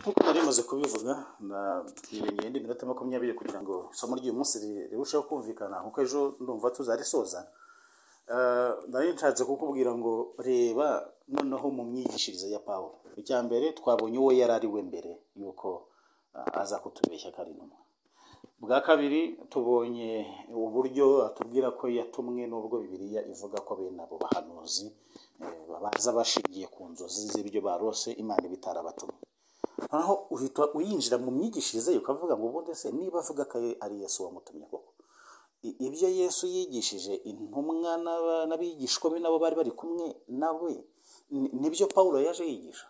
nk'uko nari maze kubivuga nibingira indi minota makumyabiri kugira ngo isomo ry'uyu munsi rirusheho kumvikana kuko ejo ndumva tuzarisoza Eh, nari nshatse kukubwira ngo reba noneho mu myigishirize ya pawulo icya mbere twabonye uwo yari ari we mbere yuko ah, aza kutubeshya ko ari intumwa bwa kabiri tubonye uburyo atubwira ko yatumwe n'ubwo bibiliya ivuga ko bene abo bahanuzi eh, babaza bashingiye ku nzozi z'ibyo barose imana iba itarabatumye noneho uhita uyinjira mu myigishirize ye ukavuga ngo ubundi se niba avuga ko ari yesu wamutumye koko I- ibyo yesu yigishije intumwa n'aba- n'abigishwa be nabo bari bari kumwe nawe ni- nibyo pawulo yaje yigisha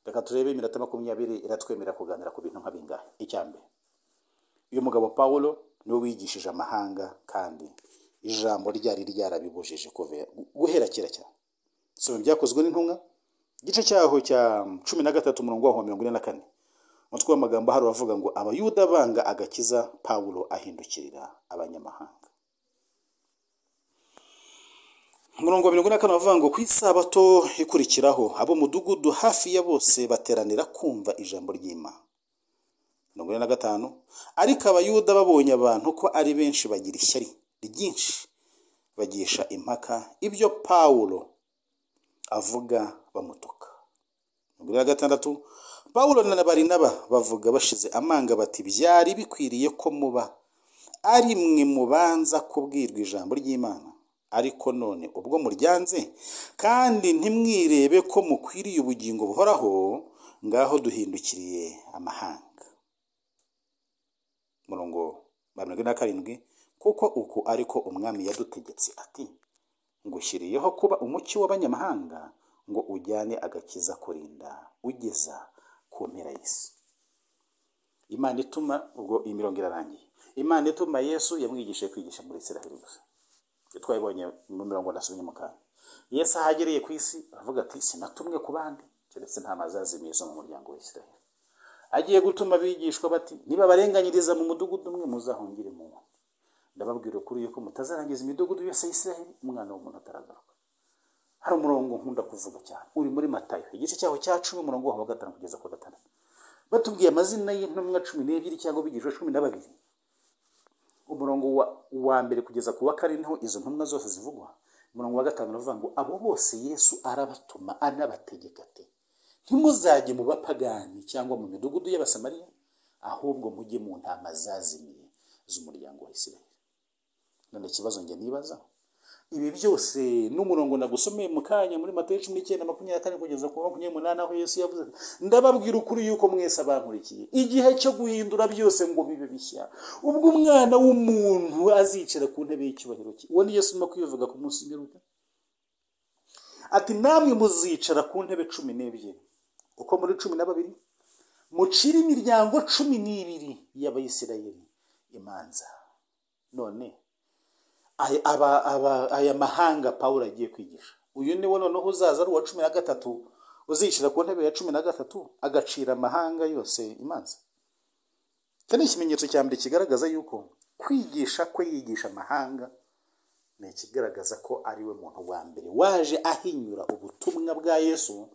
reka turebe iminota makumyabiri iratwemerera kuganira ku bintu nka bingahe icya mbere uyu mugabo pawulo niwe wigishije amahanga kandi ijambo ryari ryarabibujije kuve- guhera kera cyane soma byakozwe n'intumwa igice cyaho cya cumi na gatatu umurongo waho wa mirongo ine na kane umutwe w'amagambo hari uravuga ngo abayuda banga agakiza pawulo ahindukirira abanyamahanga umurongo wa mirongo ine na kane uravuga ngo ku isabato ikurikiraho ab'umudugudu hafi ya bose bateranira kumva ijambo ry'imana mirongo ine na gatanu ariko abayuda babonye abantu ko ari benshi bagira ishyari ryinshi bagisha impaka ibyo pawulo avuga bamutuka mirongo ine na gatandatu pawulo na barinaba bavuga bashize amanga bati byari bikwiriye ko muba ari mwe mubanza kubwirwa ijambo ry'imana ariko none ubwo muryanze kandi ntimwirebe ko mukwiriye ubugingo buhoraho ngaho duhindukiriye amahanga murongo wa mirongo ine na karindwi kuko uku ariko umwami yadutegetse ati ngushyiriyeho kuba umucyo w'abanyamahanga ngo ujyane agakiza kurinda ugeza ku mpera y'isi imana ituma ubwo iyi mirongo irarangiye imana ituma yesu yamwigishije kwigisha muri israheli gusa ibyo twabibonye mu mirongo nasomye mu kanwa yesu aho agereye ku isi aravuga ati sinatumwe ku bandi keretse nta mazazimiye zo mu muryango wa israheli agiye gutuma abigishwa bati nibabarenganyiriza mu mudugudu umwe muzahungire mu wundi ndababwira ukuri yuko mutazarangiza imidugudu yose y'isiraheli umwana w'umuntu ataragaruka hari umurongo nkunda kuvuga cyane uri muri matayo igice cyaho cya cumi umurongo waho wa gatanu kugeza ku wa gatandatu batubwiye amazina y'intumwa cumi n'ebyiri cyangwa abigishwa cumi na babiri umurongo wa, wa mbere kugeza ku wa kane niho izo ntumwa zose zivugwa umurongo wa gatanu uravuga ngo abo bose yesu arabatuma anabategeka ati ntimuzajye mu bapagani cyangwa mu midugudu y'abasamariya ahubwo mujye mu ntama zazimiye z'umuryango wa isiraheli none ikibazo njye nibaza ibi byose n'umurongo nagusomeye mu kanya muri matayo cumi n'icyenda makumyabiri na kane kugeza ku wa makumyabiri n'umunani aho yesu yavuze ati, ndababwira ukuri yuko mwese abankurikiye igihe cyo guhindura byose ngo bibe bishya ubwo umwana w'umuntu azicara ku ntebe y'icyubahiro cye uwo ni yesu urimo kubivuga ku munsi w'imperuka ati namwe muzicara ku ntebe cumi n'ebyiri uko muri cumi na babiri mucire imiryango cumi n'ibiri y'abayisirayeli imanza none aya, aba, aba, aya mahanga pawulo agiye kwigisha uyu ni wo noneho uzaza ari uwa cumi na gatatu uzishyira ku ntebe ya cumi na gatatu agacira amahanga yose imanza iki ni ikimenyetso cya mbere kigaragaza yuko kwigisha kwe yigisha amahanga ni ikigaragaza ko ari we muntu wa mbere waje ahinyura ubutumwa bwa yesu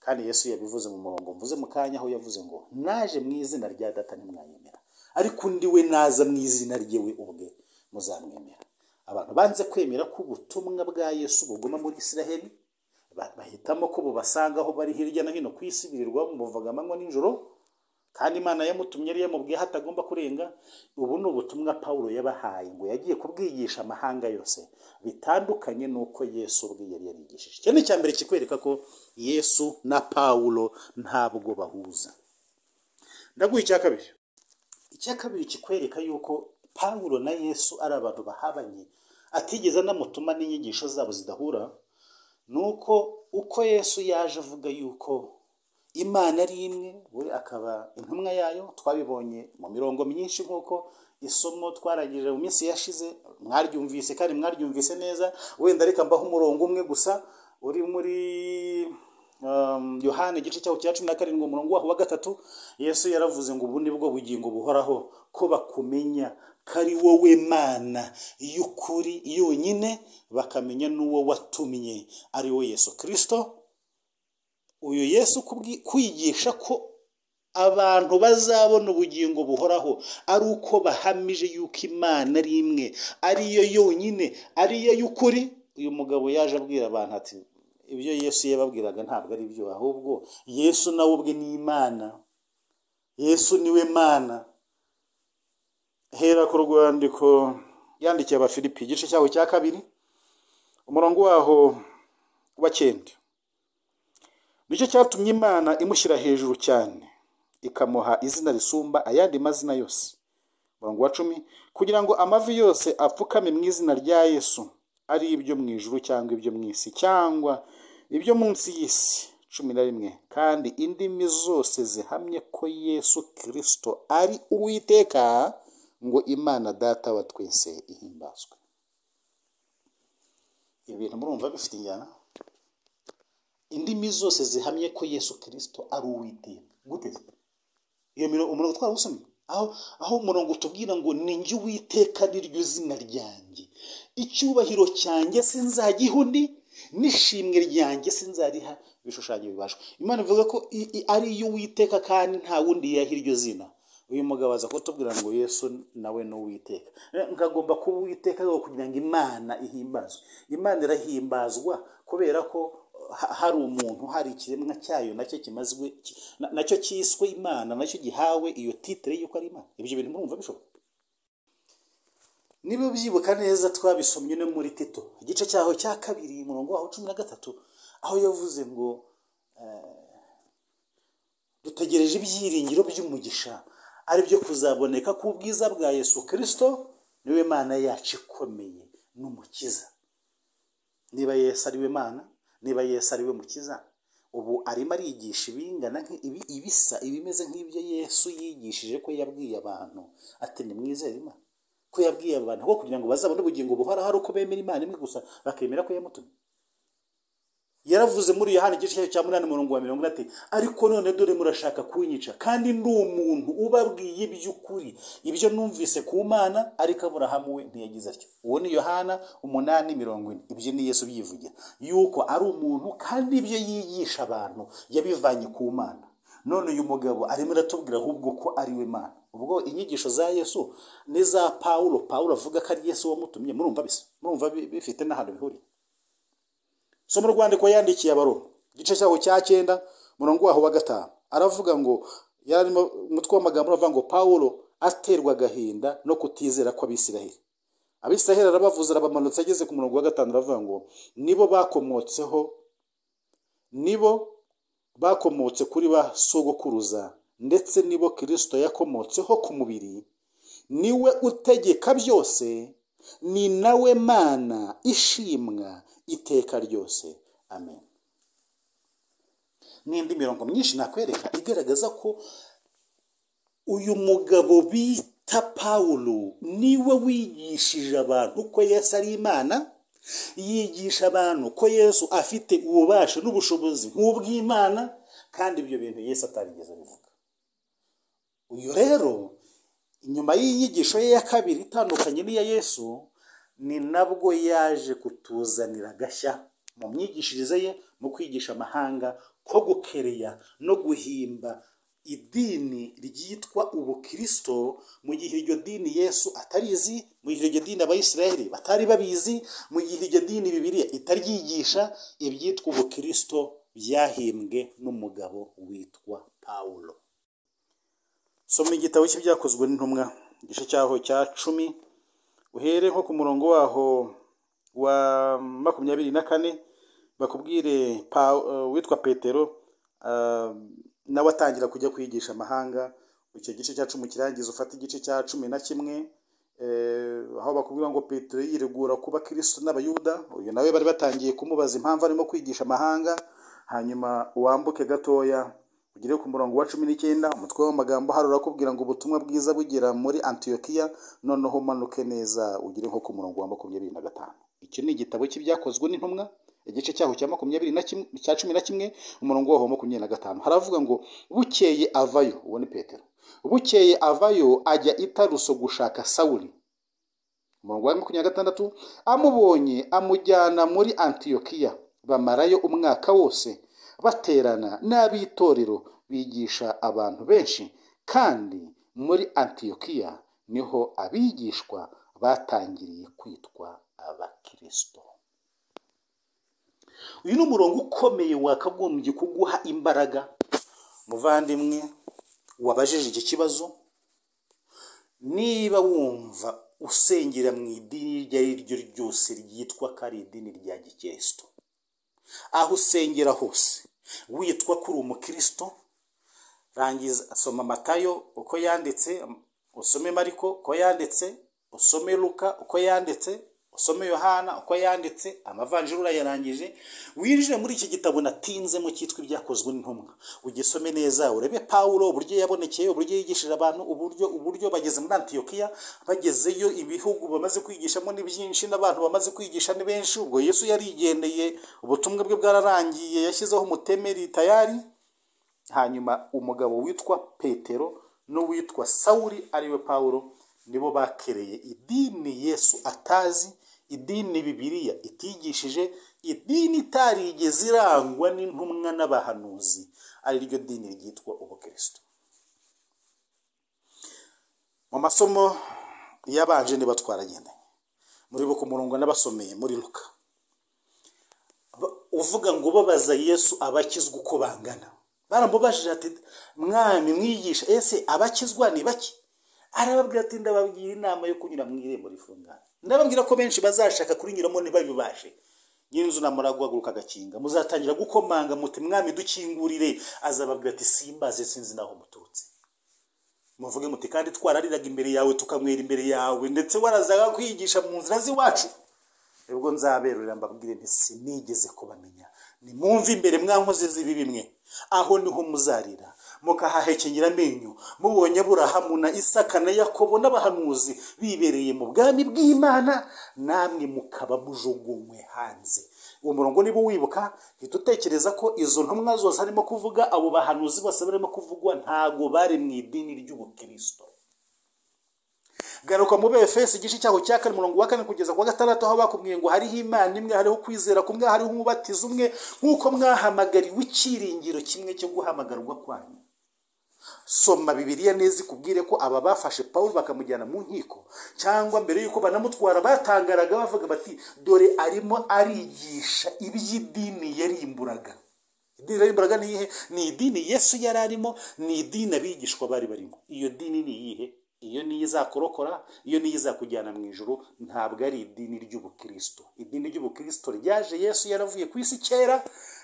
kandi yesu yabivuze mu murongo mvuze mu kanya aho yavuze ngo naje mu izina rya data ntimwayemera ariko undi we naza mu izina rye we ubwe muzamwemera abantu banze kwemera ko ubutumwa bwa yesu buguma muri isiraheli ba- bahitamo ko bubasanga aho bari hirya no hino ku isi birirwa bamuvuga amanywa n'ijoro kandi imana yamutumye yari yamubwiye aho atagomba kurenga ubu ni ubutumwa pawulo yabahaye ngo yagiye kubwigisha amahanga yose bitandukanye n'uko yesu ubwe yari yarigishije icyo ni icya mbere kikwereka ko yesu na pawulo ntabwo bahuza ndaguha icya kabiri icya kabiri kikwereka yuko pawulo na yesu ari abantu bahabanye atigeze anamutuma n'inyigisho zabo zidahura ni uko uko yesu yaje avuga yuko imana ari imwe we akaba intumwa yayo twabibonye mu mirongo myinshi nk'uko isomo twarangije mu minsi yashize mwaryumvise kandi mwaryumvise neza wenda reka mbaho umurongo umwe gusa uri muri um, yohana igice cyaho cya cumi na karindwi umurongo waho wa gatatu yesu yaravuze ngo ubu ni bwo bugingo buhoraho ko bakumenya ko ari wowe mana y'ukuri yonyine bakamenya n'uwo watumye ari we yesu kirisito uyu yesu kubwi- kwigisha ko abantu bazabona ubugingo buhoraho ari uko bahamije yuko imana ari imwe ari yo yonyine ari yo y'ukuri uyu mugabo yaje abwira abantu ati ibyo yesu yababwiraga ntabwo ari byo ahubwo yesu nawe ubwe ni imana yesu niwe mana hera ku rwandiko yandikiye abafilipi igice cyaho cya kabiri umurongo waho wa cyenda nicyo cyatumye imana imushyira hejuru cyane ikamuha izina risumba ayandi mazina yose umurongo wa cumi kugira ngo amavi yose apfukame mu izina rya yesu ari ibyo mu ijuru cyangwa ibyo mu isi cyangwa ibyo munsi y'isi cumi na rimwe kandi indimi zose zihamye ko yesu kirisito ari uwiteka ngo imana data wa twese ihimbazwe ibintu murumva bifite injyana indimi zose zihamye ko yesu kirisito ari uwiteka gute iyo mirongo umurongo twarawusomye aho aho umurongo utubwira ngo ninjye uwiteka niryo zina ryanjye icyubahiro cyanjye sinzagiha undi n'ishimwe ryanjye sinzariha ibishushanyo bibashwe imana ivuga ko i- i- ari iyo uwiteka kandi nta wundi yaha iryo zina uyu mugabo aza kutubwira ngo yesu nawe ni uwiteka nkagomba kuba uwiteka rero kugira ngo imana ihimbazwe imana irahimbazwa kubera ko ha- hari umuntu hari ikiremwa cyayo nacyo kimazwe ki- na- nacyo cyiswe imana nacyo gihawe iyo titire y'uko ari imana ibyo bintu murumva bishoboka niba byibuka neza twabisomye no muri tito igice cyaho cya kabiri umurongo waho cumi na gatatu aho yavuze ngo eh, dutegereje ibyiringiro by'umugisha ari byo kuzaboneka ku bwiza bwa yesu kirisito niwe mana yacu ikomeye n'umukiza niba yesu ari we mana niba yesu ari we mukiza ubu arimo arigisha ibingana nk'i- ibi- ibisa ibimeze nk'ibyo yesu yigishije ko yabwiye abantu ati nimwizere imana ko yabwiye abantu ko kugira ngo bazabone ubugingo buhoraho ari uko bemera imana imwe gusa bakemera ko yamutumye yaravuze muri yohana igice cyayo cya munani umurongo wa mirongo ine ati ariko none dore murashaka kunyica kandi ndi umuntu ubabwiye iby'ukuri ibyo numvise ku mana ariko aburahamu we ntiyagize atyo uwo ni yohana umunani mirongo ine ibyo ni yesu byivugira yuko ari umuntu kandi ibyo yigisha abantu yabivanye ku mana none uyu mugabo arimo aratubwira ahubwo ko ari we mana ubwo inyigisho za yesu n'iza pawulo pawulo avuga ko ari yesu wamutumye murumva bisa murumva bi- bifite n'ahantu bihuriye somo rwandiko yandikiye abaroma igice cyaho cya cyenda umurongo waho wa gatanu aravuga ngo yarimo umutwe w'amagambo uravuga ngo pawulo aterwa agahinda no kutizera kw'abisiraheli abisiraheli arabavuze arabamanutse ageze ku murongo wa gatanu aravuga ngo nibo bakomotseho nibo bakomotse kuri ba sogokuruza ndetse nibo kirisito yakomotseho ku mubiri niwe utegeka byose ni nawe mana ishimwa iteka ryose amen n'indi mirongo myinshi nakwereka igaragaza ko uyu mugabo bita pawulo niwe wigishije abantu ko yesu ari imana yigisha abantu ko yesu afite ububasha n'ubushobozi nk'ubw'imana kandi ibyo bintu yesu atarigeze abivuga uyu rero inyuma y'inyigisho ye ya kabiri itandukanye n'iya yesu ni nabwo yaje kutuzanira agashya mu myigishirize ye mu kwigisha amahanga ko gukereya no guhimba idini ryitwa ubukirisito mu gihe iryo dini yesu atarizi mu gihe iryo dini abayisiraheli batari babizi mu gihe iryo dini bibiriya itaryigisha ibyitwa ubukirisito byahimbwe n'umugabo witwa pawulo soma igitabo cy'ibyakozwe n'intumwa igice cyaho cya cumi uhere nko ku murongo waho wa makumyabiri na kane bakubwire Pa- eh, witwa petero ah, nawe atangira kujya kwigisha amahanga icyo gice cya cumi kirangiza ufata igice cya cumi na kimwe eh, aho bakubwira ngo petero yiregura kuba kirisito n'abayuda uyu nawe bari batangiye kumubaza impamvu arimo kwigisha amahanga hanyuma wambuke gatoya ugere ku murongo wa cumi n'icyenda umutwe w'amagambo hari urakubwira ngo ubutumwa bwiza bugera muri antiyokiya noneho umanuke neza ugere nko ku murongo wa makumyabiri na gatanu iki ni igitabo cy'ibyakozwe n'intumwa igice cyaho cya makumyabiri na kimwe cya cumi na kimwe umurongo waho wa makumyabiri na gatanu haravuga ngo bukeye avayo uwo ni petero bukeye avayo ajya i taruso gushaka sawuli umurongo wa makumyabiri na gatandatu amubonye amujyana muri antiyokiya bamarayo umwaka wose baterana n'ab'itorero bigisha abantu benshi kandi muri antiyokiya niho abigishwa batangiriye kwitwa abakirisito uyu ni umurongo ukomeye wakagombye kuguha imbaraga muvandimwe wabajije iki kibazo niba wumva usengera mu idini iryo ari ryo ryose ryitwa ko ari idini rya gikirisito aho usengera hose witwa ko uri umukirisito rangiza soma matayo uko yanditse usome mariko uko yanditse usome luka uko yanditse usome yohana uko yanditse amavanjiri urayarangije winjire muri iki gitabo natinzemo cyitwa ibyakozwe n'intumwa ugisome neza urebe pawulo uburyo yabonekeye uburyo yigishije abantu uburyo uburyo bageze muri antiyokiya bagezeyo ibihugu bamaze kwigishamo ni byinshi n'abantu bamaze kwigisha ni benshi ubwo yesu yarigendeye ubutumwa bwe bwararangiye yashyizeho umutemeri tayari hanyuma umugabo witwa petero n'uwitwa sawuri ariwe pawulo nibo bakereye idini yesu atazi idini bibiriya itigishije idini itarigeze irangwa n'intumwa n'abahanuzi ari ryo dini ryitwa ubukristo mu masomo yabanje niba twaragendanye muri bo ku murongo n'abasomeye muri luka Ba- uvuga ngo babaza yesu abakizwa uko bangana baramubajije ati mwami mwigisha ese abakizwa ni bake arababwira ati ndababwira inama yo kunyura mu irembo rifungana ndababwira ko benshi bazashaka kurinyuramo ntibabibashe nyir'inzu namara guhaguruka agakinga muzatangira gukomanga muti mwami dukingurire azababwira ati simbaze sinzi naho muturutse muvuge muti kandi twarariraga imbere yawe tukanywera imbere yawe ndetse warazaga kwigisha mu nzira z'iwacu ubwo nzaberurira mbabwire nti sinigeze kubamenya nimwumve imbere mwankoze z'ibi bimwe aho niho muzarira mukahahekengera amenyo mubonye aburahamu na isaka na yakobo n'abahanuzi bibereye mu bwami bw'imana namwe mukaba mujugunywe hanze uwo murongo niba wibuka hita utekereza ko izo ntumwa zose harimo kuvuga abo bahanuzi bose barimo kuvugwa ntago bari mu idini ry'ubukirisito garuka mu befesi igice cyaho cya kane umurongo wa kane kugeza ku wa gatandatu aho bakubwiye ngo hariho imana imwe hariho kwizera kumwe hariho umubatizo umwe nk'uko mwahamagariwe icyiringiro kimwe cyo guhamagarwa kwanyu soma bibiliya neza ikubwire ko aba bafashe pawulo bakamujyana mu nkiko cyangwa mbere y'uko banamutwara batangaraga bavuga bati dore arimo arigisha iby'idini yarimburaga idini yarimburaga ni iyihe ni idini yesu yari arimo ni idini abigishwa bari barimo iyo dini ni iyihe iyo niyo izakorokora iyo niyo izakujyana mu ijoro ntabwo ari idini ry'ubukirisito idini ry'ubukirisito ryaje yesu yaravuye ku isi kera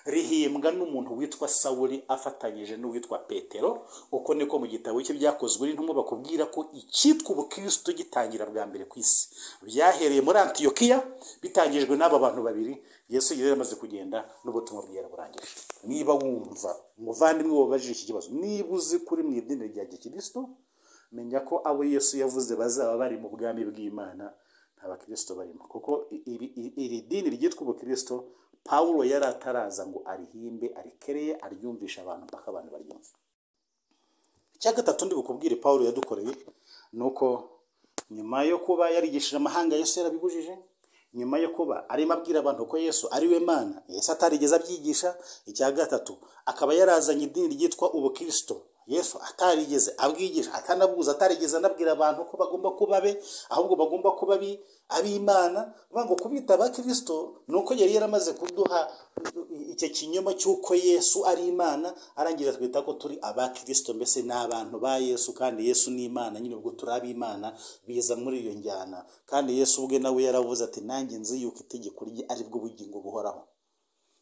rihimbwa n'umuntu witwa sawuri afatanyije n'uwitwa petero uko niko mu gitabo cye byakozwe n'intumwa bakubwira ko icyitwa ubukirisito gitangira bwa mbere ku isi byahereye muri antiyokiya bitangijwe n'aba bantu babiri yesu yari yamaze kugenda n'ubutumwa bwe yaraburangije niba wumva umuvandimwe wabajije iki kibazo niba uzi kuri mu idini rya gikirisito menya ko abo yesu yavuze bazaba bari mu bwami bw'imana nta bakirisito barimo kuko i- iri- iri iri dini ryitwa ubukirisito pawulo yari ataraza ngo arihimbe arikereye aryumvishe abantu mpaka abantu baryumve icya gatatu ndi bukubwire pawulo yadukoreye ni uko nyuma yo kuba yarigishije amahanga yesu yarabibujije nyuma yo kuba arimo abwira abantu ko yesu ari we mana yesu atarigeze abyigisha icya gatatu akaba yarazanye idini ryitwa ubukirisito yesu atarigeze abwigisha atanabuza atarigeze anabwira abantu ko bagomba kuba be ahubwo bagomba kuba abi- ab'imana bivuga ngo kubita abakirisito ni uko yari yaramaze kuduha icyo kinyoma cy'uko yesu ari imana arangira twita ko turi abakirisito mbese ni abantu ba yesu kandi yesu ni imana nyine ubwo turi ab'imana biza muri iyo njyana kandi yesu ubwe nawe yaravuze ati nanjye nzi yuko itegeko rye ari bwo bugingo buhoraho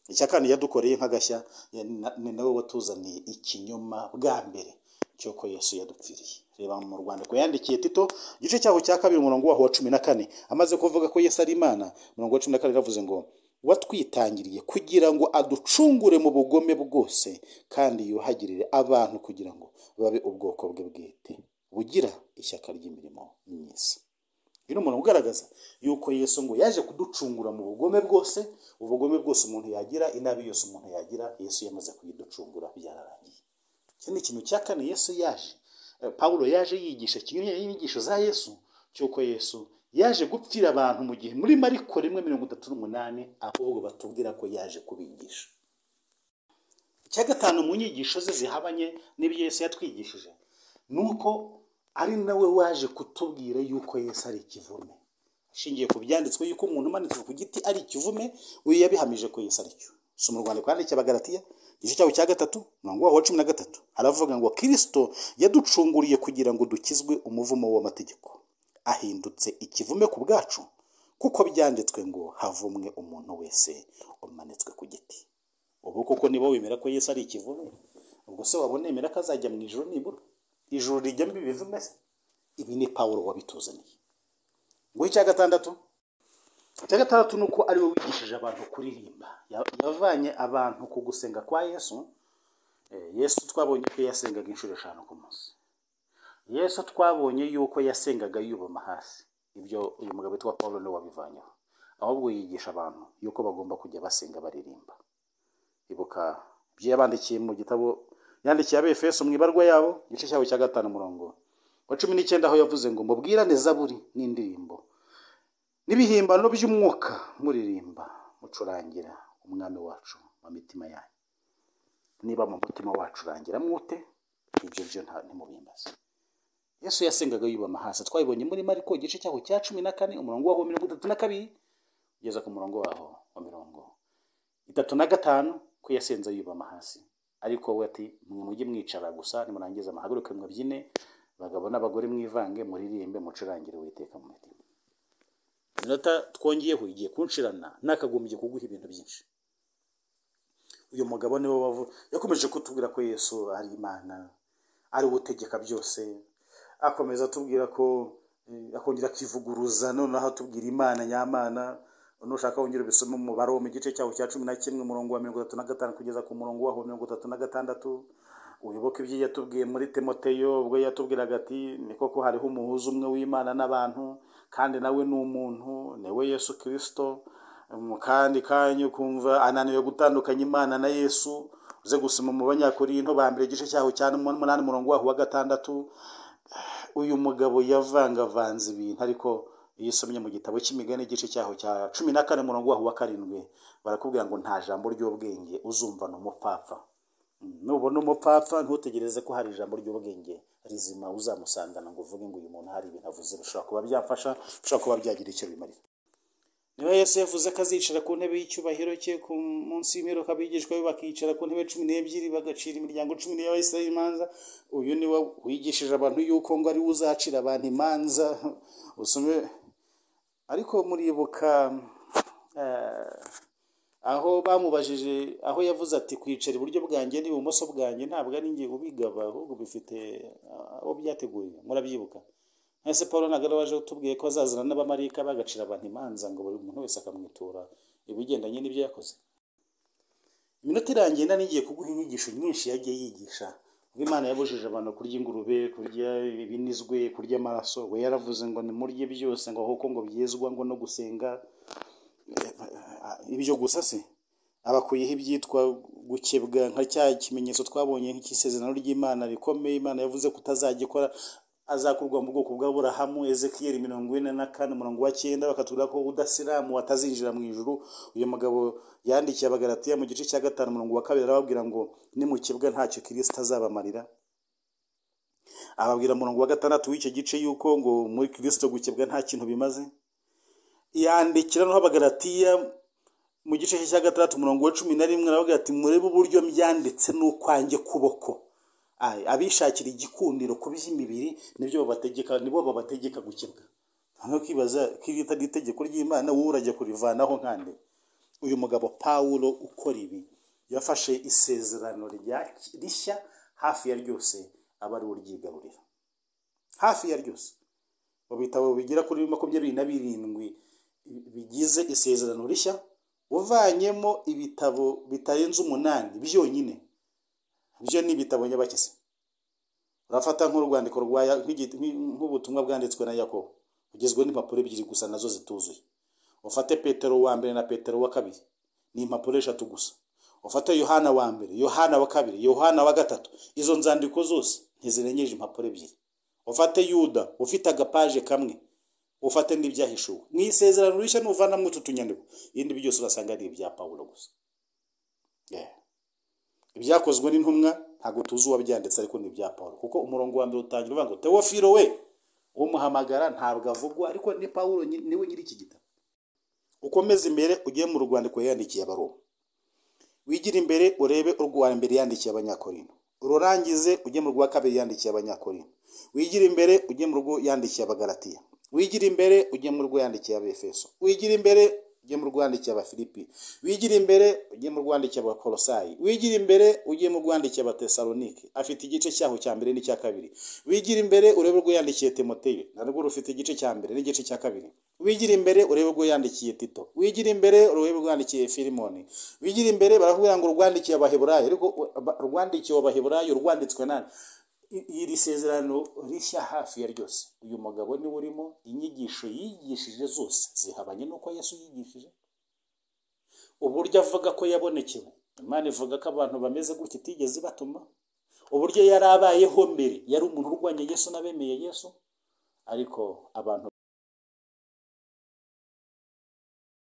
icya kane yadukoreye nk'agashya ya- na- ni nawe watuzaniye ikinyoma bwa mbere cy'uko yesu yadupfiriye reba mu rwanda ku yandikiye tito igice cyaho cya kabiri umurongo waho wa cumi na kane amaze kuvuga ko yesu ari imana umurongo wa cumi na kane yaravuze ngo watwitangiriye kugira ngo aducungure mu bugome bwose kandi yuhagirire abantu kugira ngo babe ubwoko bwe bwite bugira ishyaka ry'imirimo myiza uyu ni umuntu ugaragaza yuko yesu ngo yaje kuducungura mu bugome bwose ubugome bwose umuntu yagira inabi yose umuntu yagira yesu yamaze kuyiducungura byararangiye iki ni ikintu cya kane yesu yaje eh, pawulo yaje yigisha kimwe n'inyigisho za yesu cy'uko yesu yaje gupfira abantu mu gihe muri mariko rimwe mirongo itatu n'umunani ahubwo batubwira ko yaje kubigisha icya gatanu mu nyigisho ze zihabanye n'ibyo Yesu yatwigishije ni uko ari nawe waje kutubwira yuko Yesu ari ikivume ashingiye ku byanditswe yuko umuntu umanitswe ku giti ari ikivume we yabihamije ko Yesu ari cyo si mu rwanda kandi cy'abagaratiya igice cyawe cya gatatu umurongo waho wa cumi na gatatu haravuga ngo kirisito yaducunguriye kugira ngo dukizwe umuvumo w'amategeko ahindutse ikivume ku bwacu kuko byanditswe ngo havumwe umuntu wese umanitswe ku giti ubu kuko niba wemera ko yesu ari ikivume ubwo se waba unemera ko azajya mu ijoro nibura ijoro rijyamo ibivume se ibi ni pawuro wabituzaniye ngo icya gatandatu icya gatandatu ni uko ari we wigishije abantu kuririmba yavanye abantu ku gusenga kwa yesu yesu twabonye ko yasengaga inshuro eshanu ku munsi yesu twabonye yuko yasengaga yubama hasi ibyo uyu mugabo witwa paul niwe wabivanyeho ahubwo yigisha abantu yuko bagomba kujya basenga baririmba ibuka ibyo yabandikiye mu gitabo yandikiye abefeso mu ibarwa yabo igice cyabo cya gatanu umurongo wa cumi n'icyenda aho yavuze ngo mubwirane zaburi n'indirimbo n'ibihimbano by'umwuka muririmba mucurangira umwami wacu mu mitima yanyu niba mu mutima wacurangira mwute ibyo byo ntimubimbaze yesu yasengaga yubama hasi twabibonye muri mariko igice cyaho cya cumi na kane umurongo waho mirongo itatu na kabiri ugeza ku murongo waho wa mirongo itatu na gatanu ko yasenze yubama hasi ariko we ati mwe mujye mwicara gusa nimurangiza amahaguruke mwabyine abagabo n'abagore mwivange muririmbe mucurangire uwiteka mu mitima inota twongeyeho igiye kunshirana nakagombye kuguha ibintu byinshi uyu mugabo niwe wavu yakomeje kutubwira ko yesu ari imana ari utegeka byose akomeza atubwira ko akongera akivuguruza noneho atubwira imana nyamana nushaka wongera ubisome umubare wo mu gice cyaho cya cumi na kimwe umurongo wa mirongo itatu na gatanu kugeza ku murongo waho mirongo itatu na gatandatu uyoboke ibyo yatubwiye muri temoteyo ubwo yatubwiraga ati ni koko hariho umuhuza umwe w'imana n'abantu kandi nawe ni umuntu niwe yesu kirisito mu kandi kanya ukumva ananiwe gutandukanya imana na yesu uze gusoma mu banyakorinto ba mbere igice cyaho cya n'umunani umurongo waho wa gatandatu uyu mugabo yavangavanze ibintu ariko iyo usomye mu gitabo cy'imigani igice cyaho cya cumi na kane umurongo waho wa karindwi barakubwira ngo nta jambo ry'ubwenge uzumva ni umupfapfa nubona umupfapfa ntutegereze ko hari ijambo ry'ubwenge rizima uzamusangana ngo uvuge ngo uyu muntu hari ibintu avuze bishobora kuba byafasha bishobora kuba byagira icyo bimarira niba yesu yavuze ko azicara ku ntebe y'icyubahiro cye ku munsi y'imperuka abigishwa be bakicara ku ntebe cumi n'ebyiri bagacira imiryango cumi n'iy'abahisi imanza uyu ni we wigishije abantu yuko ngo ari we uzacira abantu imanza usome ariko muribuka aho bamubajije aho yavuze ati kwicara iburyo bwanjye n'ibumoso bwanjye ntabwo ari ngiye ubigaba ahubwo bifite abo byateguye murabyibuka ese paul ntabwo waje utubwiye ko azazana n'abamarika bagacira abantu imanza ngo buri muntu wese akamwitura ibigendanye n'ibyo yakoze iminota irangiye nta n'igiye kuguha inyigisho nyinshi yagiye yigisha ubwo imana yabujije abantu kurya ingurube kurya ibinizwe kurya amaraso we yaravuze ngo nimurye byose ngo ahubwo ngo byezwa ngo no gusenga ibyo gusa se abakuyeho ibyitwa gukebwa nka cya kimenyetso twabonye nk'isezerano ry'imana rikomeye imana yavuze ko utazagikora azakurwa mu bwoko bw'aburahamu ezekiyeri mirongo ine na kane umurongo wa cyenda bakatubwira ko udasiramu atazinjira mu ijuru uyu mugabo yandikiye abagaratiya mu gice cya gatanu umurongo wa kabiri arababwira ngo nimukebwa ntacyo kirisita azabamarira ababwira umurongo wa gatandatu w'icyo gice yuko ngo muri kirisito gukebwa nta kintu bimaze yandikira noneho abagaratiya mu gice cya gatandatu umurongo wa cumi na rimwe aravuga ati murebe uburyo byanditse n'ukwanjye kuboko abishakira igikundiro ku by'imibiri nibyo babategeka nibo babategeka gukebwa nko kwibaza ko iyo utari itegeko ry'imana wowe urajya kurivanaho nkande uyu mugabo pawuro ukora ibi yafashe isezerano rishya hafi ya ryose aba ari uryigarurira hafi ya ryose mu bitabo bigera kuri makumyabiri na birindwi bigize isezerano rishya uvanyemo ibitabo bitarenze umunani byonyine byo ni ibitabo nyabakisi urafata nk'urwandiko nk'ubutumwa bwanditswe na yakobo bugizwe n'impapuro ebyiri gusa nazo zituzuye ufate petero wa mbere na petero wa kabiri ni impapuro eshatu gusa ufate yohana wa mbere yohana wa kabiri yohana wa gatatu izo nzandiko zose ntizirengeje impapuro ebyiri ufate yuda ufite agapaje kamwe ufate n'ibyahishuwe mu isezerano rishya nuvanamo utu tunyandiko ibindi byose urasanga ari ibya pawulo gusa ibyakozwe n'intumwa ntabwo tuzi uwabyanditse ariko ni ibya paul kuko umurongo wa mbere utangira uvuga ngo tewofiro we umuhamagara ntabwo avugwa ariko ni paul niwe nyiri iki gitabo ukomeze imbere ugiye mu rwandiko yandikiye abaroma wigira imbere urebe urwa mbere yandikiye abanyakorino ururangize ujye mu rwa kabiri yandikiye abanyakorino wigira imbere ujye mu rwo yandikiye abagaratiya wigira imbere ujye mu rwo yandikiye abefeso wigira imbere ujye mu rwandikiye abafilipi wigira imbere ujye mu rwandikiye abakolosayi wigira imbere ujye mu rwandikiye abatesalonike afite igice cyaho cya mbere n'icya kabiri wigira imbere urebe urwo yandikiye timoteyo narwo rufite igice cya mbere n'igice cya kabiri wigira imbere urebe urwo yandikiye tito wigira imbere urebe urwo yandikiye filimoni wigira imbere baravuga ngo urwandikiye abaheburayo ariko urwandikiye abaheburayo rwanditswe nani iri sezerano rishya hafi ya ryose uyu mugabo niwe urimo inyigisho yigishije zose zihabanye n'uko yesu yigishije uburyo avuga ko yabonekewe imana ivuga ko abantu bameze gutya itigeze ibatuma uburyo yari abayeho mbere yari umuntu urwanya yesu n'abemeye yesu ariko abantu